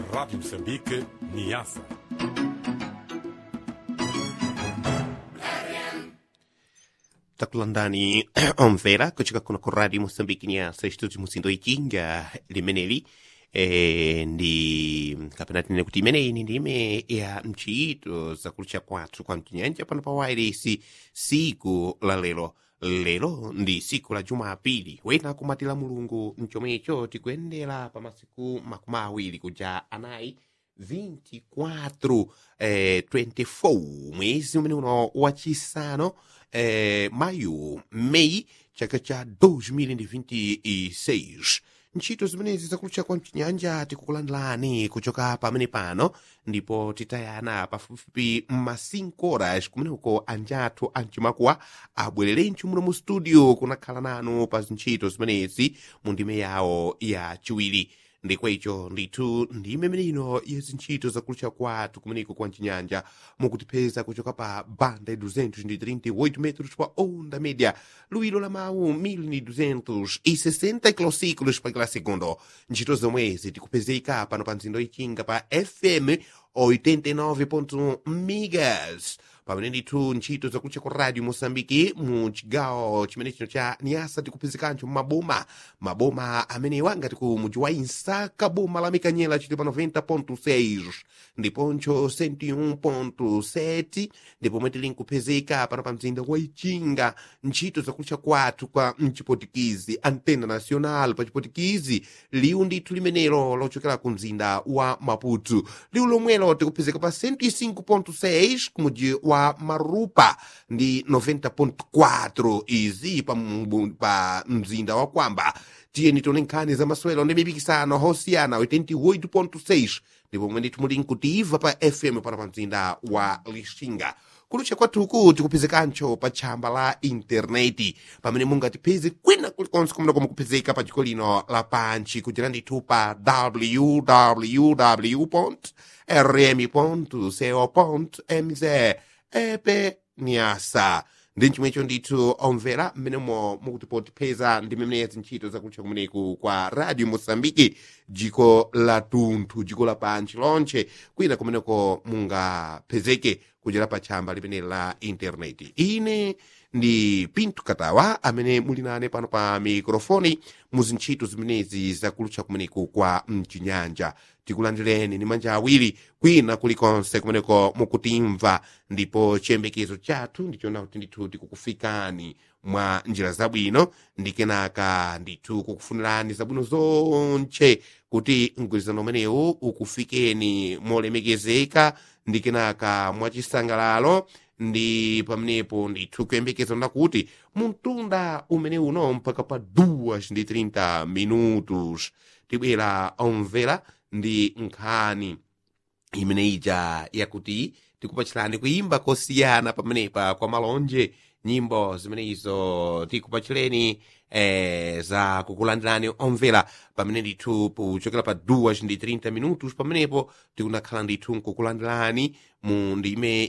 Rádio Moçambique, Niassa. takulandani omvera kuchika kuno ku radio moçambique nyasa estúdio musindo ichinga limeneli e, ndi kapena tinene kuti imeneyi ndi ndime ya mchito zakulucha kwathu kwa mchinyanja pano pa wairesi siku la lero lero ndi siku la jumapili wena kumatira mulungu mchomwecho tikuyendera pa masiku makumi awiri kuja anayi 24 eh, 24 mwezi umene uno wachisanu eh, mayu meyi chaka cha 2026 ntchito zimenezi zakulucha kwa mchinyanja tikukulandilani kuchoka pamene pano ndipo titayana pafupifupi ma 5 horas kumeneko anjathu amchimakuwa abwererencho muno mu studio kunakhala nanu pa zintchito zimenezi mu ndime yawo ya chiwiri ndikwecho ndithu ndime imenino yezintchito zakulucha kwathu kumeneko kwa mchinyanja mukutipeza kuchoka pa banda 238 metros pa onda média luilo la mawu 1260 kilociclos pa kila segundo ntchito zomwezi tikupezeka pano pa mzindo ichinga pa fm 89.1 megas pamene ndithu ntchito zakulucha ku radio moçambike mu chigawo chimene chino cha niasa tikupezekancho mumaboma maboma amenewa ngati ku muji wa insaka boma la mikanyela chili pa 90.6 ndiponcho 101.7 ndipo pomwe tili nkupezeka pano pa mzinda wa ichinga ntchito zakulucha kwathu kwa mchipotikizi antena nacional pa chipotikizi liwu ndithu limenelo lochokera ku mzinda wa maputo liwu lomwelo tikupezeka pa 105.6 ku muji wa marupa ndi 90.4 izi pa, mbu- pa mzinda wa kwamba tiyeni tione nkhani za masewero ndi mipikisano hosiyana 88.6 ndipo pomwe ndithu muli nkutimva pa fm pano pa mzinda wa lixinga kulucha kwathuku tikupezekancho pa tchamba la intaneti pamene mungatipeze kwina kulikonse kumene mukupezeka pa dziko lino lapanchi kuchera ndithu pa www rm co mz epe nyasa ndi chomwecho ndithu omvera mmenemo mukutipotipeza ndi mmene zintchito zakutcha kumeneku kwa radio moçambike dziko la tunthu dziko la panchi lonche kwina kumeneko mungapezeke kuchera pa tchamba limene la intaneti ine ndi pinto katawa amene muli nane pano pa mikrofoni mu zintchito zimenezi zakulutcha kumeneku kwa mchinyanja tikulandireni ni manja awiri kwina kulikonse kumeneko mukutimva ndipo chiyembekezo chathu ndichona kuti ndithu tikukufikani mwa njira zabwino ndi kenaka ndithu kukufunirani zabwino zonche kuti mgwirizano umenewu ukufikeni molemekezeka ndi kenaka mwachisangalalo ndi pamenepo ndithu kuyembekeza ndakuti mumtunda umene uno mpaka pa 2 ndi 30 minutos tibwera omvera ndi nkhani imene ija yakuti tikupachirani kuyimba kosiyana pamenepa kwa malonje nyimbo zimenezo tikupachireni eh, za kukulandirani omvera pamene ndithu kuchokera pa 2 ndi 30 minutos pamenepo tikunakhala ndithu nkukulandirani mu ndime